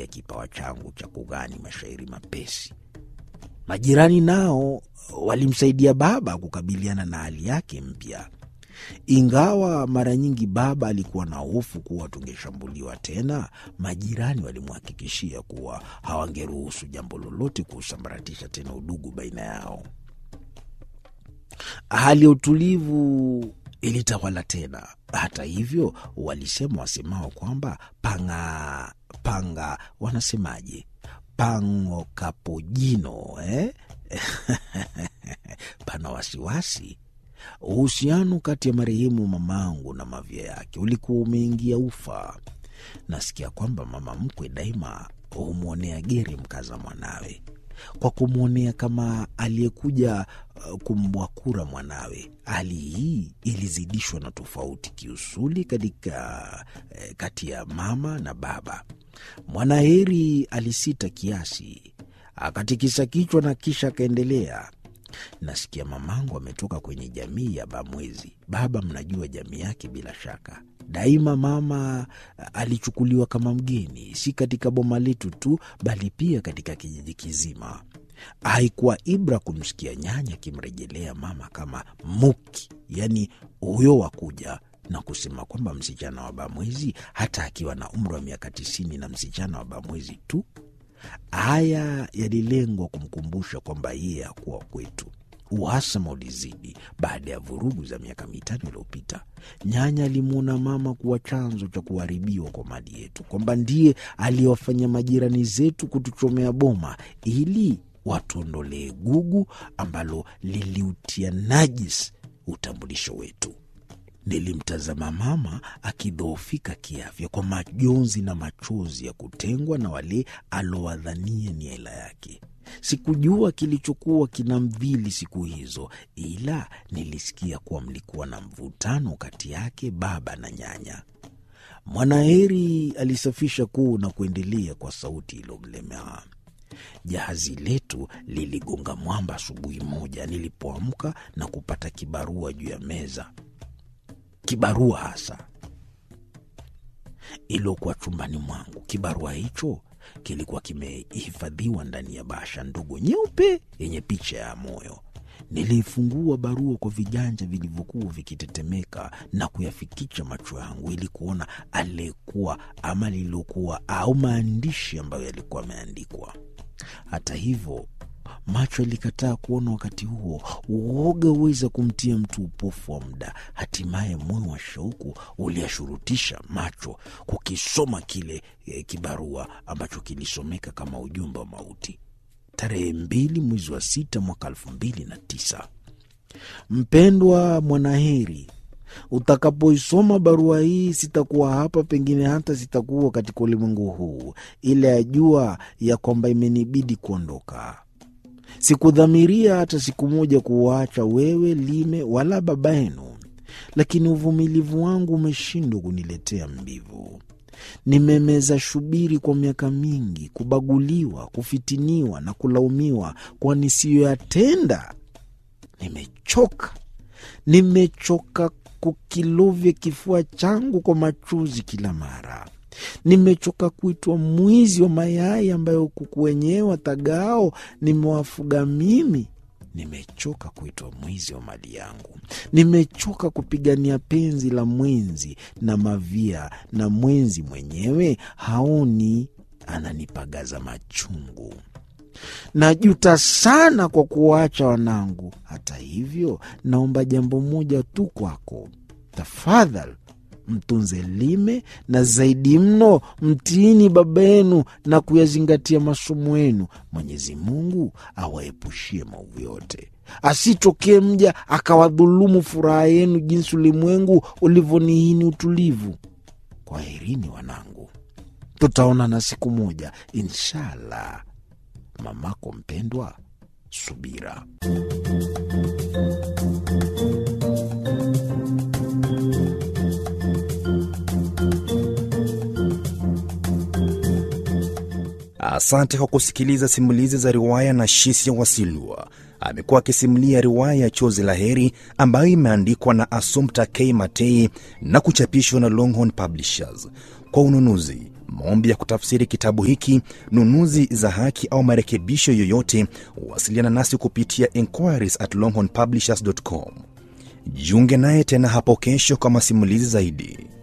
ya kipawa changu cha kughani mashairi mapesi. Majirani nao walimsaidia baba kukabiliana na hali yake mpya, ingawa mara nyingi baba alikuwa na hofu kuwa tungeshambuliwa tena. Majirani walimhakikishia kuwa hawangeruhusu jambo lolote kusambaratisha tena udugu baina yao. Hali ya utulivu ilitawala tena. Hata hivyo, walisema wasemao kwamba panga panga, wanasemaje, pango kapojino eh? pana wasiwasi. Uhusiano kati ya marehemu mamangu na mavya yake ulikuwa umeingia ufa. Nasikia kwamba mama mkwe daima humwonea geri mkaza mwanawe kwa kumwonea kama aliyekuja uh, kumbwakura mwanawe. Hali hii ilizidishwa na tofauti kiusuli katika eh, kati ya mama na baba. Mwanaheri alisita kiasi, akatikisa kichwa na kisha akaendelea. Nasikia mamangu ametoka kwenye jamii ya Bamwezi. Baba, mnajua jamii yake bila shaka. Daima mama alichukuliwa kama mgeni, si katika boma letu tu, bali pia katika kijiji kizima. Haikuwa ibra kumsikia nyanya akimrejelea mama kama muki, yaani huyo wa kuja na kusema kwamba msichana wa Bamwezi, hata akiwa na umri wa miaka tisini na msichana wa Bamwezi tu. Haya yalilengwa kumkumbusha kwamba yeye hakuwa kwetu. Uhasama ulizidi baada ya vurugu za miaka mitano iliyopita. Nyanya alimwona mama kuwa chanzo cha kuharibiwa kwa mali yetu, kwamba ndiye aliyewafanya majirani zetu kutuchomea boma ili watuondolee gugu ambalo liliutia najis utambulisho wetu. Nilimtazama mama akidhoofika kiafya kwa majonzi na machozi ya kutengwa na wale alowadhania ni hela yake. Sikujua kilichokuwa kinamdhili siku hizo, ila nilisikia kuwa mlikuwa na mvutano kati yake baba na nyanya. Mwanaheri alisafisha kuu na kuendelea kwa sauti iliyomlemea. Jahazi letu liligonga mwamba asubuhi moja nilipoamka na kupata kibarua juu ya meza, kibarua hasa iliokuwa chumbani mwangu. Kibarua hicho kilikuwa kimehifadhiwa ndani ya bahasha ndogo nyeupe yenye picha ya moyo. Niliifungua barua kwa viganja vilivyokuwa vikitetemeka na kuyafikicha macho yangu ili kuona aliyekuwa ama lililokuwa au maandishi ambayo yalikuwa yameandikwa. Hata hivyo macho yalikataa kuona. Wakati huo uoga huweza kumtia mtu upofu wa muda. Hatimaye moyo wa shauku uliashurutisha macho kukisoma kile e, kibarua ambacho kilisomeka kama ujumbe wa mauti. Tarehe mbili mwezi wa sita mwaka elfu mbili na tisa. Mpendwa Mwanaheri, utakapoisoma barua hii sitakuwa hapa, pengine hata sitakuwa katika ulimwengu huu, ila yajua ya kwamba imenibidi kuondoka. Sikudhamiria hata siku moja kuwaacha wewe Lime wala baba yenu, lakini uvumilivu wangu umeshindwa kuniletea mbivu. Nimemeza shubiri kwa miaka mingi, kubaguliwa, kufitiniwa na kulaumiwa kwa nisiyoyatenda. Nimechoka, nimechoka kukilovya kifua changu kwa machozi kila mara. Nimechoka kuitwa mwizi wa mayai ambayo kuku wenyewe watagao nimewafuga mimi. Nimechoka kuitwa mwizi wa mali yangu. Nimechoka kupigania penzi la mwenzi na mavia, na mwenzi mwenyewe haoni, ananipagaza machungu. Najuta sana kwa kuwaacha wanangu. Hata hivyo, naomba jambo moja tu kwako, tafadhali mtunze Lime na zaidi mno mtiini baba yenu na kuyazingatia masomo yenu. Mwenyezi Mungu awaepushie maovu yote, asitokee mja akawadhulumu furaha yenu jinsi ulimwengu ulivyonihini utulivu. Kwaherini wanangu, tutaonana siku moja inshallah. Mamako mpendwa, Subira. Asante kwa kusikiliza simulizi za riwaya na Shisia Wasilwa. Amekuwa akisimulia riwaya ya Chozi la Heri ambayo imeandikwa na Assumpta K Matei na kuchapishwa na Longhorn Publishers. Kwa ununuzi, maombi ya kutafsiri kitabu hiki, nunuzi za haki au marekebisho yoyote, wasiliana nasi kupitia inquiries at longhornpublishers.com. Jiunge naye tena hapo kesho kwa masimulizi zaidi.